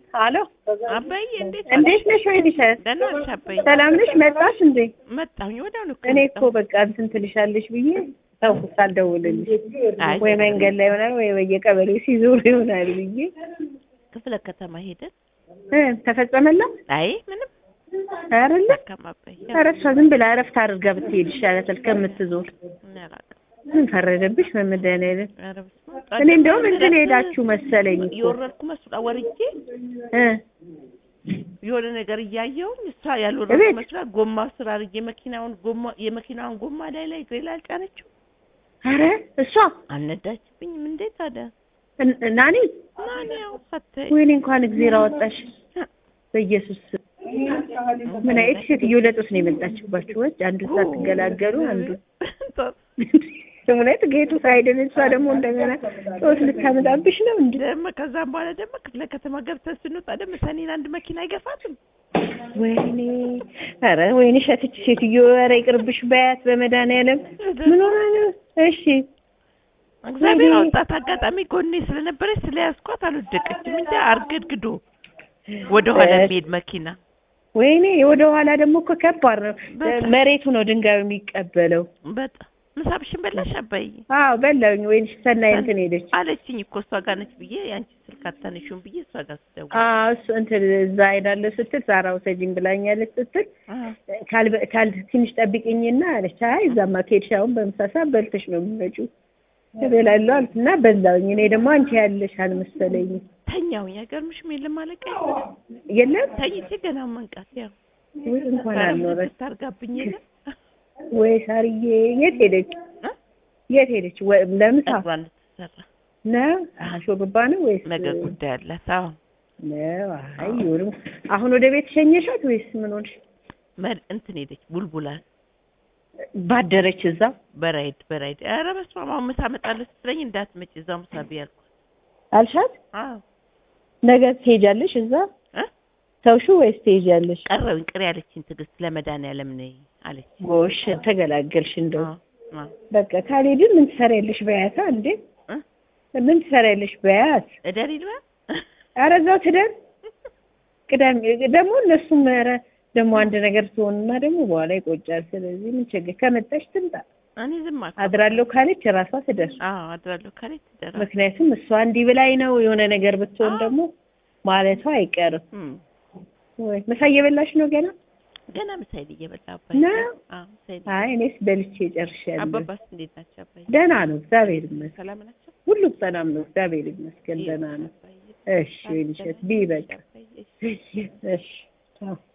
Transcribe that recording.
አሎ አባዬ እንዴት እንዴት ነሽ? ወይንሸት ደህና ነሽ አባዬ? ሰላም ነሽ? መጣሽ እንዴ? መጣሁኝ ወዲያውኑ እኮ እኔ እኮ መጣሁ። በቃ እንትን ትልሻለሽ ብዬ ተውኩት ሳልደውልልሽ አይ ወይ መንገድ ላይ ይሆናል ወይ በየቀበሌው ሲዞር ይሆናል ብዬ ክፍለ ከተማ ሄደን እ ተፈጸመላት አይ ምንም አይደለ? ደካማ አባዬ ኧረ እሷ ዝም ብላ እረፍት አድርጋ ብትሄድ ይሻላታል ከምትዞር። እኔ አላውቅም። ምን ፈረደብሽ? በመድኃኒዓለም ኧረ በስመ አብ። እኔ እንደውም እንትን ሄዳችሁ መሰለኝ እኮ የወረድኩ መስላ ወርጄ እ የሆነ ነገር እያየሁኝ እሷ ያልወረድኩ እቤት? መስላ ጎማ ስራ አድርጌ መኪናውን ጎማ የመኪናውን ጎማ ላይ ላይ እግሬ ላይ አልጫነችው ኧረ እሷ አልነዳችብኝም እንዴ ታዲያ እን- ናኒ ማን ያው ፈተኝ ወይኔ እንኳን እግዜር አወጣሽ በኢየሱስ ስም። ምን አይነት ሴትዮ ለጦስ ነው የመጣችባችሁ? ወጭ አንዱ ሳትገላገሉ አንዱ እውነት ጌቱ ሳይድን እሷ ደግሞ እንደገና ጦስ ልታመጣብሽ ነው እንዴ? ደግሞ ከዛም በኋላ ደግሞ ክፍለ ከተማ ገብተን ስንወጣ ደግሞ ሰኔን አንድ መኪና አይገፋትም። ወይኔ ኧረ ወይኔ ሸትች ሴትዮ ኧረ ይቅርብሽ በያት በመድኃኒዓለም ምን ሆና ነው? እሺ እግዚአብሔር ወይኔ። አወጣት። አጋጣሚ ጎኔ ስለነበረች ስለያዝኳት አልወደቀችም እንጂ አርገድግዶ ወደ ኋላ በስ- የሚሄድ መኪና ወይኔ ወደ ኋላ ደግሞ እኮ ከባድ ነው። በጣም። መሬቱ ነው ድንጋዩ የሚቀበለው። በጣም ምሳብሽን በላሽ አባዬ አዎ በላውኝ። ወይንሽ ሰናይ እንትን ሄደች አለችኝ እኮ እሷ ጋር ነች ብዬ የአንቺ ስልክ አታነሺውም ብዬ እሷ ጋር ስደውል አዎ እሱ እንትን እዛ ሄዳለሁ ስትል ሳራ ውሰጂኝ ብላኛለች ስትል አ፣ ካልበ- ካል ትንሽ ጠብቂኝና አለች። አይ እዛማ ከሄድሽ አሁን በምሳ ሰዓት በልተሽ ነው የምትመጪው እበላለሁ አልኩ እና በላውኝ። እኔ ደግሞ አንቺ ያለሽ አልመሰለኝም። ተኛሁኝ። አይገርምሽም? የለም አለቃ የለም ተኝቼ ገና መንቃት ያው ወይ እንኳን አልኖረች ታርጋብኝ የለም ወይ ሳርዬ የት ሄደች? እ? የት ሄደች? ወይ ለምሳ ጸጉሯን ልትሰራ ነው? አሀ ሾርባ ነው ወይስ ነገ ጉዳይ አላት። አዎ ነው? አይ ይሁንም። አሁን ወደ ቤት ሸኘሻት ወይስ ምን ሆንሽ? መድ እንትን ሄደች ቡልቡላ ባደረች እዛ በራይድ በራይድ ኧረ በስመ አብ አሁን ምሳ እመጣለሁ ስትለኝ እንዳትመጪ እዛው ምሳ ብዬ አልኳት። አልሻት? አዎ ነገ ትሄጃለሽ እዛ እ? ተውሹ ወይስ ትሄጃለሽ? ቀረብኝ ቅር ያለችኝ ትዕግስት ለመድኃኒዓለም ነይ አለች። ጎሽ ተገላገልሽ። እንደው አዎ አዎ በቃ ካልሄድን ምን ትሰሪያለሽ በያታ እንዴ? እ? ምን ትሰሪያለሽ በያት? እደሪ ልባ ኧረ እዛው ትደር። ቅዳሜ ደግሞ እነሱም ኧረ ደግሞ አንድ ነገር ትሆንና ደግሞ በኋላ ይቆጫል። ስለዚህ ምን ችግር ከመጣሽ ትምጣ። እኔ ዝም አልኩ። አድራለሁ ካለች ራሷ ትደር። አዎ አድራለሁ ካለች ትደራ። ምክንያቱም እሷ እንዲህ ብላኝ ነው የሆነ ነገር ብትሆን አዎ። ደግሞ ማለቷ አይቀርም። እም ወይ ምሳ እየበላሽ ነው ገና? ገና ምሳሌ እየበላ አባዬ። ነው? አዎ ምሳሌ አይ እኔስ በልቼ ጨርሻለሁ። አባባስ እንዴት ናቸው አባዬ? ደህና ነው እግዚአብሔር ይመስገን። ሰላም ናቸው? ሁሉም ሰላም ነው እግዚአብሔር ይመስገን። ደህና ነው። አባዬ። እሺ ወይንሸት ቢ በቃ አባዬ። እሺ አዎ